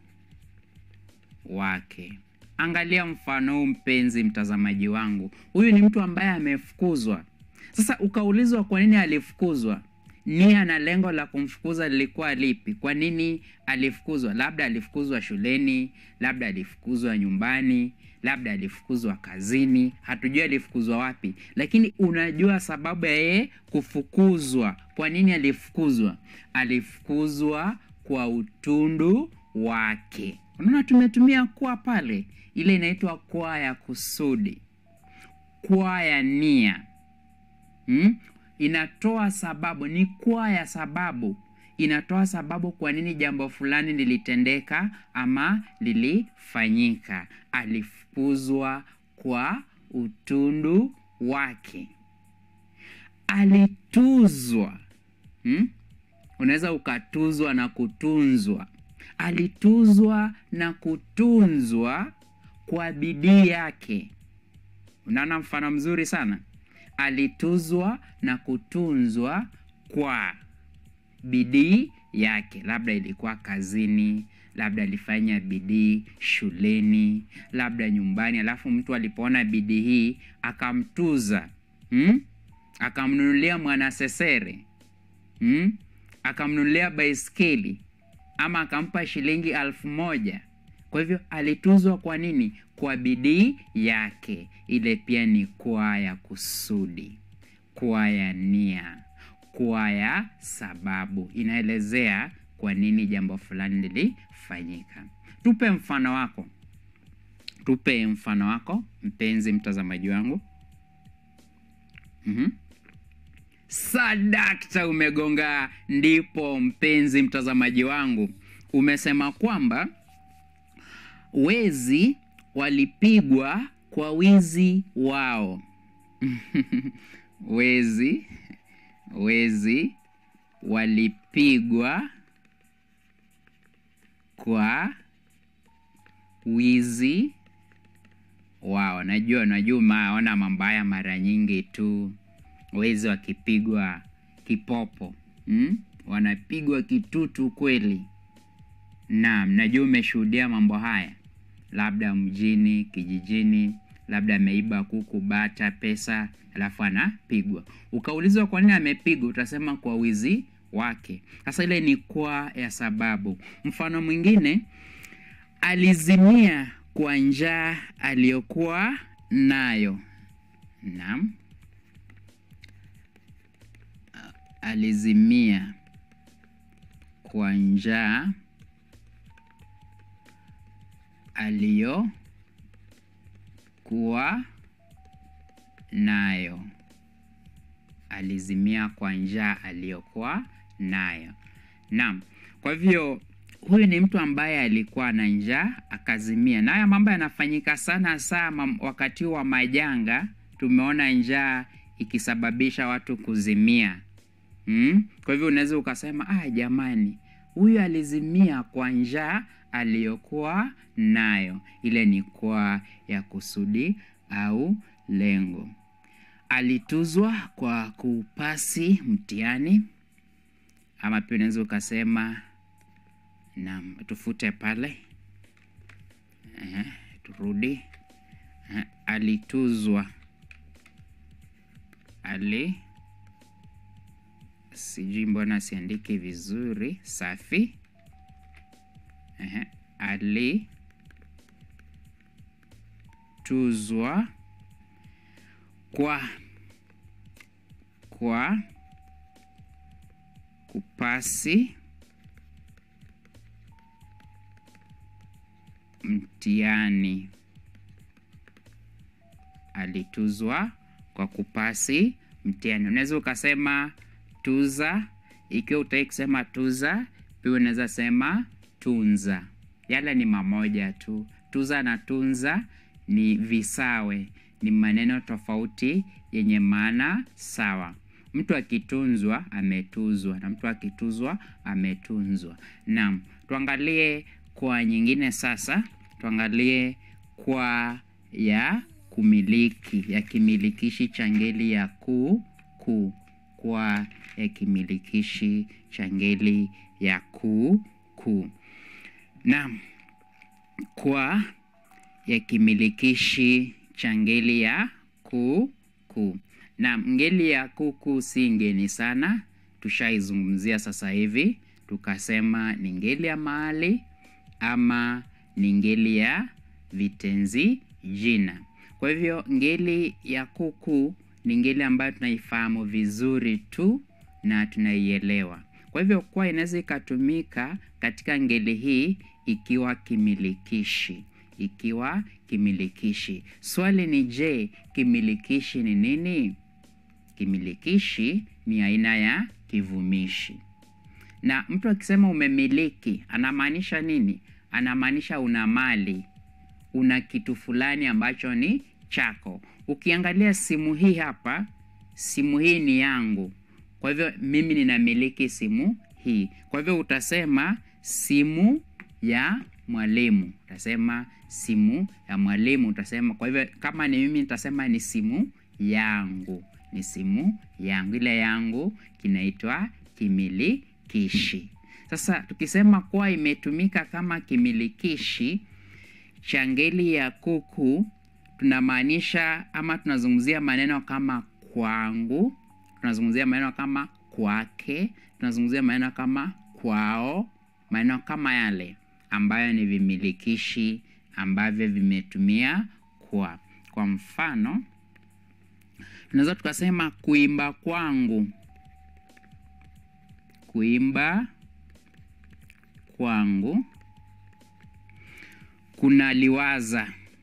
wake. Angalia mfano huu, mpenzi mtazamaji wangu. Huyu ni mtu ambaye amefukuzwa. Sasa ukaulizwa kwa nini alifukuzwa, nia na lengo la kumfukuza lilikuwa lipi? Kwa nini alifukuzwa? Labda alifukuzwa shuleni, labda alifukuzwa nyumbani, labda alifukuzwa kazini, hatujui alifukuzwa wapi, lakini unajua sababu ya yeye kufukuzwa. Kwa nini alifukuzwa? Alifukuzwa kwa utundu wake. Unaona, tumetumia kwa pale, ile inaitwa kwa ya kusudi, kwa ya nia hmm? Inatoa sababu, ni kwa ya sababu, inatoa sababu kwa nini jambo fulani lilitendeka ama lilifanyika. Alifukuzwa kwa utundu wake. Alituzwa hmm? Unaweza ukatuzwa na kutunzwa. Alituzwa na kutunzwa kwa bidii yake. Unaona mfano mzuri sana. Alituzwa na kutunzwa kwa bidii yake, labda ilikuwa kazini, labda alifanya bidii shuleni, labda nyumbani, alafu mtu alipoona bidii hii akamtuza, hmm? akamnunulia mwanasesere hmm? akamnunulia baiskeli ama akampa shilingi elfu moja. Kwa hivyo alituzwa kwa nini? Kwa bidii yake. Ile pia ni kwa ya kusudi, kwa ya nia, kwa ya sababu, inaelezea kwa nini jambo fulani lilifanyika. Tupe mfano wako, tupe mfano wako mpenzi mtazamaji wangu. mm-hmm. Sadakta, umegonga ndipo, mpenzi mtazamaji wangu. Umesema kwamba wezi walipigwa kwa wizi wao. wezi wezi walipigwa kwa wizi wao. Najua najua maona mambo haya mara nyingi tu, wezi wakipigwa kipopo hmm? wanapigwa kitutu kweli. Naam, najua umeshuhudia mambo haya, labda mjini, kijijini, labda ameiba kuku, bata, pesa, alafu anapigwa. Ukaulizwa kwa nini amepigwa, utasema kwa wizi wake. Sasa ile ni kwa ya sababu. Mfano mwingine, alizimia kwa njaa aliyokuwa nayo. Naam, alizimia kwa njaa aliyokuwa nayo. Alizimia kwa njaa aliyokuwa nayo. Naam, kwa hivyo huyu ni mtu ambaye alikuwa na njaa akazimia, na haya mambo yanafanyika sana sana wakati wa majanga. Tumeona njaa ikisababisha watu kuzimia. Hmm? Kwa hivyo unaweza ukasema ah, jamani huyu alizimia kwa njaa aliyokuwa nayo. Ile ni kwa ya kusudi au lengo. Alituzwa kwa kupasi mtihani, ama pia unaweza ukasema naam, tufute pale eh, turudi eh, alituzwa ali sijui mbona siandiki vizuri. Safi. Ehe, alituzwa kwa kwa kupasi mtihani. Alituzwa kwa kupasi mtihani. Unaweza ukasema tuza. Ikiwa utaki kusema tuza, pia unaweza sema tunza. Yale ni mamoja tu. Tuza na tunza ni visawe, ni maneno tofauti yenye maana sawa. Mtu akitunzwa ametuzwa, na mtu akituzwa ametunzwa. Naam, tuangalie kwa nyingine sasa. Tuangalie kwa ya kumiliki, ya kimilikishi cha ngeli ya ku ku kwa ya kimilikishi cha ngeli ya ku ku. Naam, kwa ya kimilikishi cha ngeli ya ku ku. Naam, ngeli ya ku ku si ngeni sana, tushaizungumzia sasa hivi, tukasema ni ngeli ya mahali ama ni ngeli ya vitenzi jina. Kwa hivyo ngeli ya ku ku ni ngeli ambayo tunaifahamu vizuri tu na tunaielewa. Kwa hivyo kwa inaweza ikatumika katika ngeli hii ikiwa kimilikishi, ikiwa kimilikishi. Swali ni je, kimilikishi ni nini? Kimilikishi ni aina ya kivumishi. Na mtu akisema umemiliki, anamaanisha nini? Anamaanisha una mali, una kitu fulani ambacho ni chako. Ukiangalia simu hii hapa, simu hii ni yangu. Kwa hivyo mimi ninamiliki simu hii. Kwa hivyo utasema simu ya mwalimu, utasema simu ya mwalimu, utasema. Kwa hivyo kama ni mimi nitasema ni simu yangu, ni simu yangu. Ile yangu kinaitwa kimilikishi. Sasa tukisema kuwa imetumika kama kimilikishi cha ngeli ya kuku, tunamaanisha ama tunazungumzia maneno kama kwangu, tunazungumzia maneno kama kwake, tunazungumzia maneno kama kwao, maneno kama yale ambayo ni vimilikishi ambavyo vimetumia kwa. Kwa mfano, tunaweza tukasema kuimba kwangu, kuimba kwangu, kuna liwaza,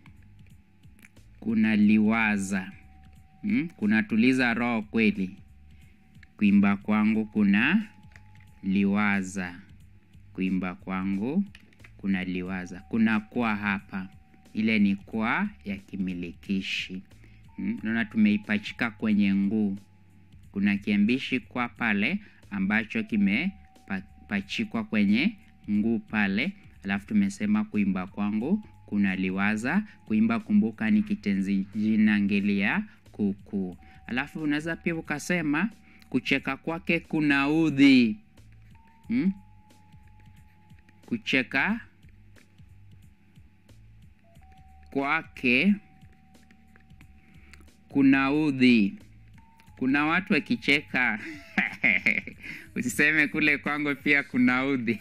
kuna liwaza Hmm? Kunatuliza roho kweli. Kuimba kwangu kuna liwaza, kuimba kwangu kuna liwaza. Kuna kwa hapa, ile ni kwa ya kimilikishi. Hmm? Naona tumeipachika kwenye nguu. Kuna kiambishi kwa pale ambacho kimepachikwa kwenye nguu pale, alafu tumesema kuimba kwangu kuna liwaza. Kuimba, kumbuka, ni kitenzi jina ngeli ya kuku. Alafu unaweza pia ukasema kucheka kwake kuna udhi. Hmm? Kucheka kwake kuna udhi. Kuna watu wakicheka usiseme kule kwangu pia kuna udhi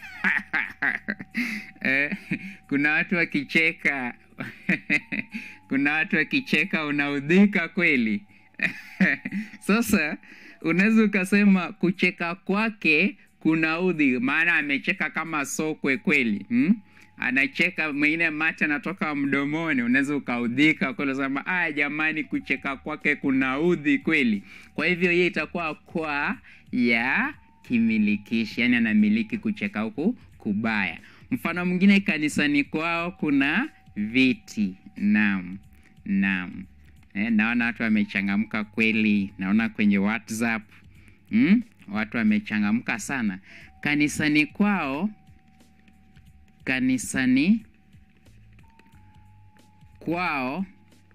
eh, kuna watu wakicheka kuna watu wakicheka unaudhika kweli sasa unaweza ukasema kucheka kwake kuna udhi, maana amecheka kama sokwe kweli hmm? Anacheka mwingine mate anatoka mdomoni, unaweza ukaudhika kweli, sema ah, jamani, kucheka kwake kuna udhi kweli. Kwa hivyo hiyo itakuwa kwa ya kimilikishi, yani anamiliki kucheka huku kubaya. Mfano mwingine, kanisani kwao kuna viti. Naam, naam. Eh, naona watu wamechangamka kweli, naona kwenye WhatsApp hmm? Watu wamechangamka sana. Kanisani kwao, kanisani kwao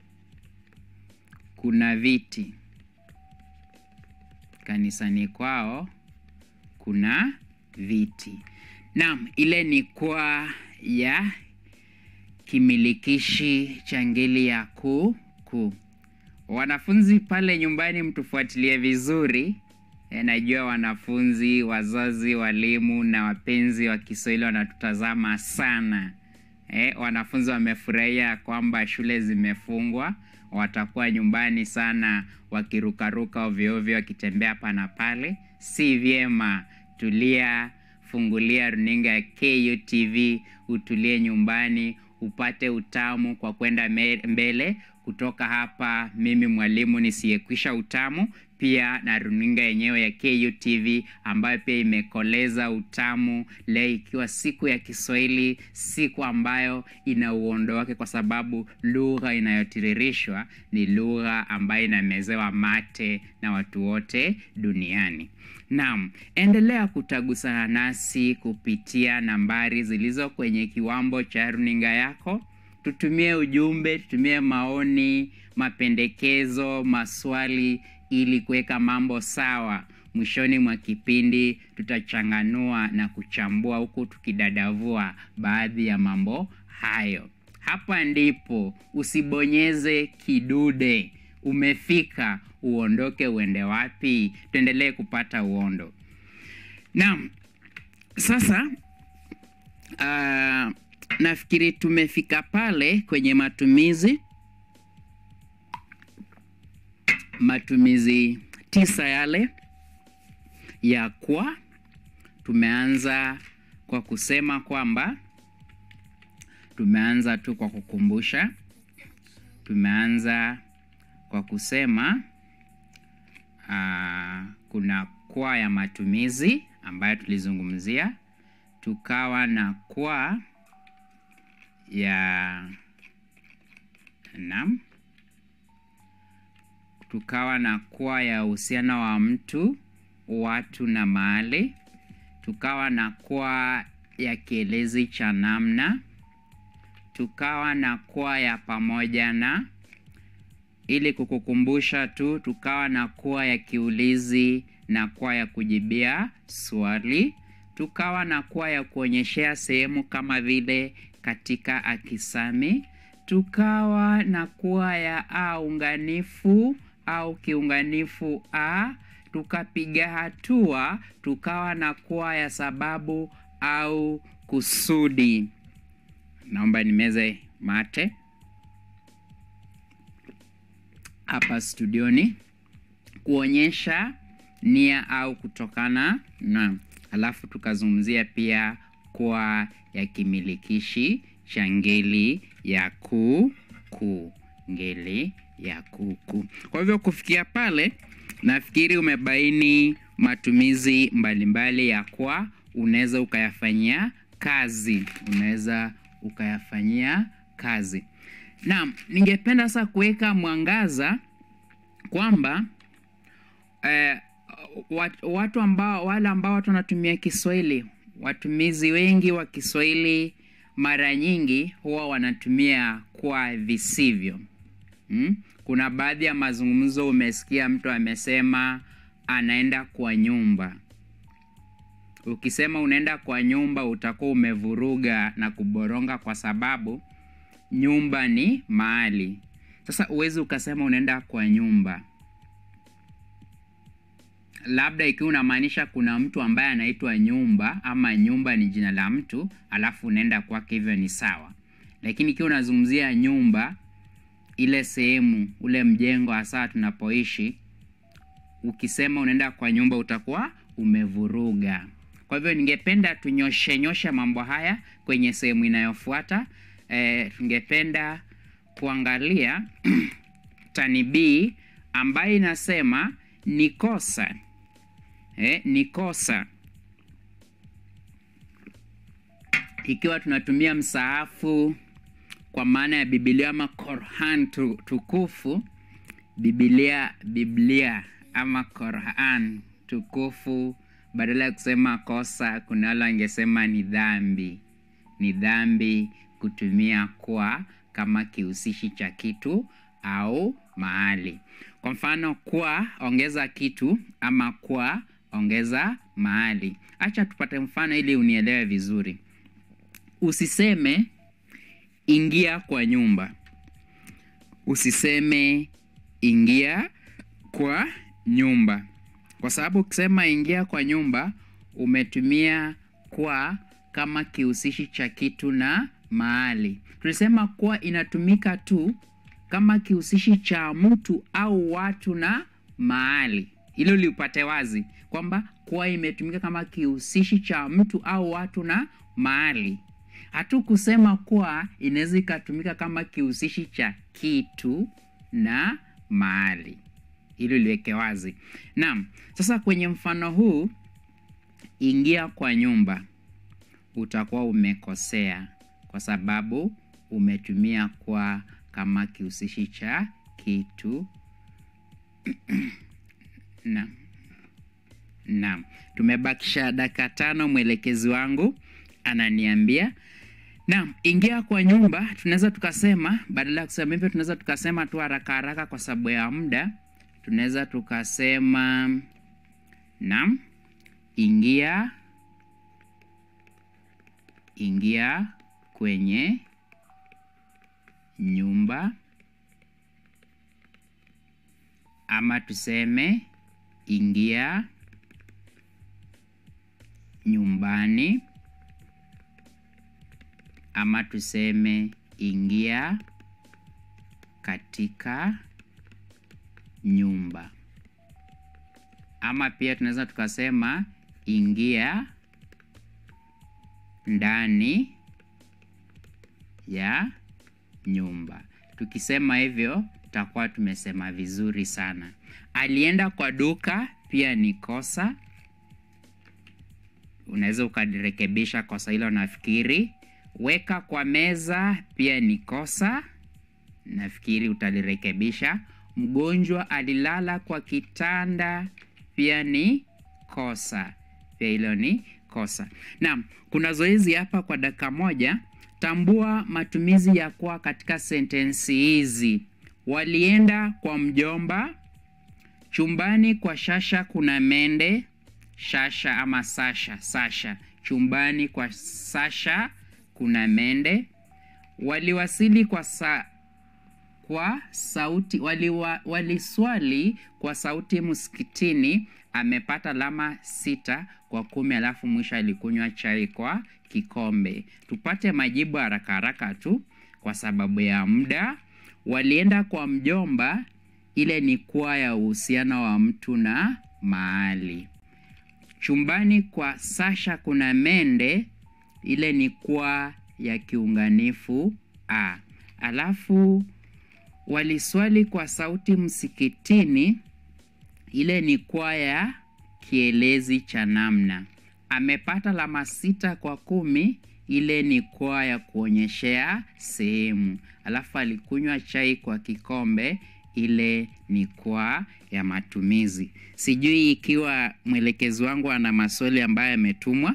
kuna viti. Kanisani kwao kuna viti. Naam, ile ni kwa ya kimilikishi cha ngeli ya ku ku. Wanafunzi pale nyumbani, mtufuatilie vizuri. E, najua wanafunzi, wazazi, walimu na wapenzi wa Kiswahili wanatutazama sana. E, wanafunzi wamefurahia kwamba shule zimefungwa, watakuwa nyumbani sana wakirukaruka ovyo ovyo, wakitembea hapa na pale. Si vyema. Tulia, fungulia runinga ya KUTV, utulie nyumbani upate utamu kwa kwenda mbele. Kutoka hapa mimi mwalimu nisiyekwisha utamu, pia na runinga yenyewe ya KUTV ambayo pia imekoleza utamu, leo ikiwa siku ya Kiswahili, siku ambayo ina uondo wake, kwa sababu lugha inayotiririshwa ni lugha ambayo inamezewa mate na watu wote duniani. Naam, endelea kutagusana nasi kupitia nambari zilizo kwenye kiwambo cha runinga yako. Tutumie ujumbe, tutumie maoni, mapendekezo, maswali ili kuweka mambo sawa. mwishoni mwa kipindi tutachanganua na kuchambua huku tukidadavua baadhi ya mambo hayo. Hapa ndipo usibonyeze kidude. Umefika, uondoke, uende wapi? Tuendelee kupata uondo. Naam, sasa uh, nafikiri tumefika pale kwenye matumizi matumizi tisa yale ya kwa. Tumeanza kwa kusema kwamba tumeanza tu kwa kukumbusha, tumeanza kwa kusema aa, kuna kwa ya matumizi ambayo tulizungumzia, tukawa na kwa ya naam tukawa na kwa ya uhusiano wa mtu, watu na mahali. Tukawa na kwa ya kielezi cha namna. Tukawa na kwa ya pamoja na. Ili kukukumbusha tu, tukawa na kwa ya kiulizi na kwa ya kujibia swali. Tukawa na kwa ya kuonyeshea sehemu kama vile katika akisami. Tukawa na kwa ya a unganifu au kiunganifu a. Tukapiga hatua, tukawa na kwa ya sababu au kusudi. Naomba nimeze mate hapa studioni kuonyesha nia au kutokana na. Alafu tukazungumzia pia kwa ya kimilikishi cha ngeli ya ku ku, ngeli ya kuku. Kwa hivyo kufikia pale, nafikiri umebaini matumizi mbalimbali mbali ya kwa, unaweza ukayafanyia kazi, unaweza ukayafanyia kazi. Naam, ningependa sasa kuweka mwangaza kwamba eh, watu ambao wale ambao watu wanatumia Kiswahili, watumizi wengi wa Kiswahili mara nyingi huwa wanatumia kwa visivyo. Hmm? Kuna baadhi ya mazungumzo umesikia mtu amesema anaenda kwa nyumba. Ukisema unaenda kwa nyumba utakuwa umevuruga na kuboronga kwa sababu nyumba ni mahali. Sasa uwezi ukasema unaenda kwa nyumba. Labda ikiwa unamaanisha kuna mtu ambaye anaitwa nyumba ama nyumba ni jina la mtu, alafu unaenda kwake, hivyo ni sawa. Lakini ikiwa unazungumzia nyumba ile sehemu ule mjengo hasa tunapoishi, ukisema unaenda kwa nyumba utakuwa umevuruga. Kwa hivyo ningependa tunyoshe nyoshe mambo haya kwenye sehemu inayofuata. E, tungependa kuangalia tani B ambayo inasema ni kosa. E, ni kosa ikiwa tunatumia msaafu kwa maana ya Biblia ama Qur'an tukufu, Biblia Biblia ama Qur'an tukufu, badala ya kusema kosa, kuna wale wangesema ni dhambi. Ni dhambi kutumia kwa kama kihusishi cha kitu au mahali. Kwa mfano, kwa ongeza kitu ama kwa ongeza mahali. Acha tupate mfano ili unielewe vizuri. Usiseme ingia kwa nyumba. Usiseme ingia kwa nyumba, kwa sababu ukisema ingia kwa nyumba umetumia kwa kama kihusishi cha kitu na mahali. Tulisema kwa inatumika tu kama kihusishi cha mtu au watu na mahali. Hilo liupate wazi kwamba kwa imetumika kama kihusishi cha mtu au watu na mahali. Hatu kusema kuwa inaweza ikatumika kama kihusishi cha kitu na mahali. Hilo liweke wazi. Naam, sasa kwenye mfano huu ingia kwa nyumba, utakuwa umekosea kwa sababu umetumia kwa kama kihusishi cha kitu. Naam. Naam, tumebakisha dakika tano. Mwelekezi wangu ananiambia naam, ingia kwa nyumba. Tunaweza tukasema, badala ya kusema hivyo, tunaweza tukasema tu haraka haraka kwa sababu ya muda, tunaweza tukasema Naam, ingia ingia kwenye nyumba ama tuseme ingia nyumbani ama tuseme ingia katika nyumba ama pia tunaweza tukasema ingia ndani ya nyumba. Tukisema hivyo tutakuwa tumesema vizuri sana. Alienda kwa duka pia ni kosa. Unaweza ukalirekebisha kosa hilo nafikiri. Weka kwa meza pia ni kosa. Nafikiri utalirekebisha. Mgonjwa alilala kwa kitanda pia ni kosa. Pia hilo ni kosa. Naam, kuna zoezi hapa kwa dakika moja. Tambua matumizi ya kwa katika sentensi hizi. Walienda kwa mjomba. Chumbani kwa Shasha kuna mende. Shasha ama Sasha, Sasha. Chumbani kwa Sasha kuna mende. Waliwasili kwa sa kwa sauti waliwa, waliswali kwa sauti msikitini. Amepata alama sita kwa kumi, alafu mwisho alikunywa chai kwa kikombe. Tupate majibu haraka haraka tu kwa sababu ya muda. Walienda kwa mjomba, ile ni kuwa ya uhusiano wa mtu na mahali. Chumbani kwa Sasha kuna mende, ile ni kuwa ya kiunganifu a. Alafu waliswali kwa sauti msikitini, ile ni kwa ya kielezi cha namna. Amepata alama sita kwa kumi, ile ni kwa ya kuonyeshea sehemu. Alafu alikunywa chai kwa kikombe, ile ni kwa ya matumizi. Sijui ikiwa mwelekezi wangu ana maswali ambayo yametumwa.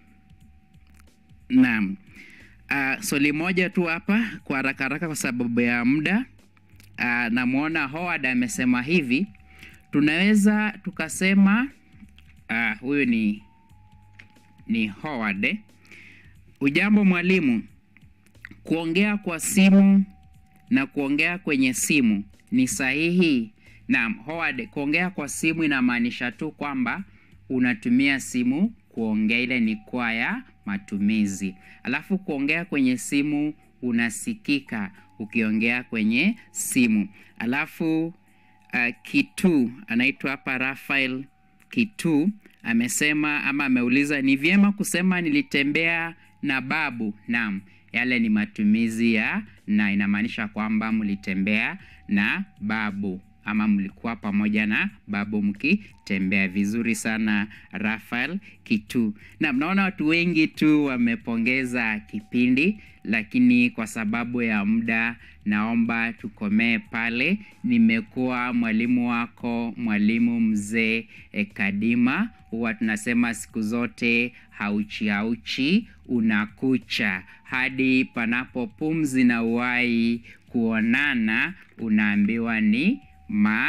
Naam. Uh, swali moja tu hapa kwa haraka haraka kwa sababu ya muda. Uh, namwona Howard amesema hivi, tunaweza tukasema uh, huyu ni ni Howard. eh. Ujambo mwalimu, kuongea kwa simu na kuongea kwenye simu ni sahihi? Naam, Howard, kuongea kwa simu inamaanisha tu kwamba unatumia simu kuongea, ile ni kwa ya matumizi. Alafu kuongea kwenye simu unasikika ukiongea kwenye simu. Alafu uh, Kitu anaitwa hapa Rafael Kitu amesema ama ameuliza ni vyema kusema nilitembea na babu. Naam, yale ni matumizi ya na, inamaanisha kwamba mlitembea na babu ama mlikuwa pamoja na babu mkitembea. Vizuri sana Rafael Kitu. Na mnaona watu wengi tu wamepongeza kipindi, lakini kwa sababu ya muda naomba tukomee pale. Nimekuwa mwalimu wako, mwalimu mzee e, Kadima. Huwa tunasema siku zote hauchi hauchi unakucha, hadi panapo pumzi na uhai kuonana, unaambiwa ni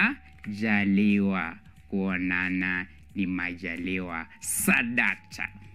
majaliwa. Kuonana ni majaliwa. Sadata.